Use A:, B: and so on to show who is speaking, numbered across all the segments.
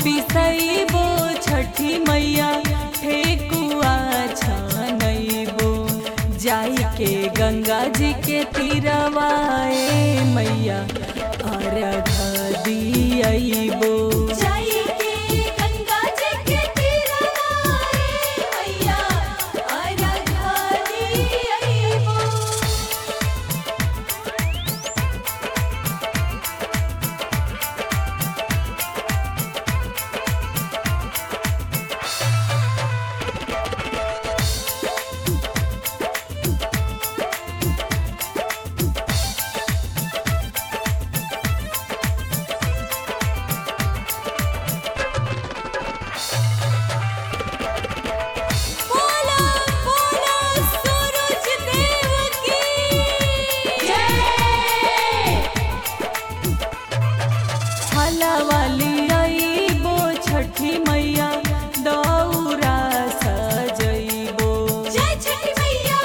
A: पिसैबो छठी मैया ठेकुआ छनैबो जाई के गंगा जी के तीरवाए मैया अर्घ दियैबो
B: जाई के गंगा जी के तीरवाए मैया अर्घ दियैबो बोला बोला सूरज देव की जय
A: हलावाली आईबो छठी मैया दौरा सजैबो
B: जय छठी मैया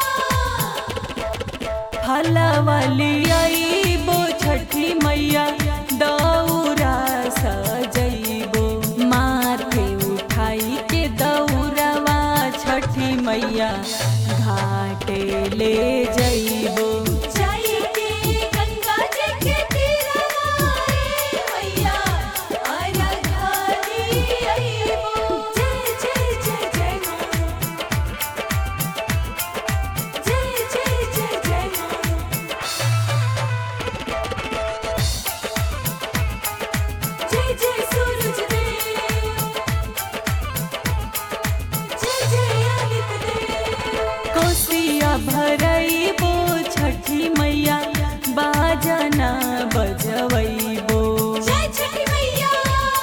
A: हलावाली आईबो छठी मैया दौरा सजैबो माथे उठाई के दौरवा छठी मैया घाटे ले जैबो
B: जाई के गंगा जी के तीरवाए मैया अर्घ दियैबो जय जय जय जय मां जय जय जय जय मां जय जय सूरज देव जय जय आदित्य देव
A: कोसिया भरैबो छठी मैया बाजना बजवैबो
B: जय छठी मैया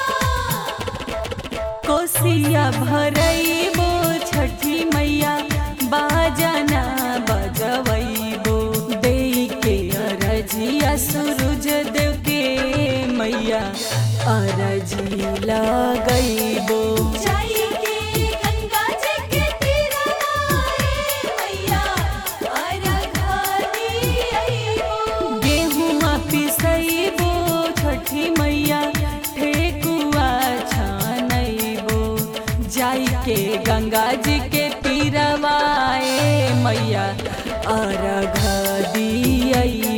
A: कोसिया भरैबो छठी मैया बाजना बजवैबो देई के अरजिया सूरज देव के मैया अरजी लगैबो
B: जाई के गंगा जी के तीरवाए मैया अर्घ दियैबो
A: गेहुआ पिसैबो छठी मैया ठेकुआ छानैबो जाई के गंगा जी के तीरवाए मैया अर्घ दियैबो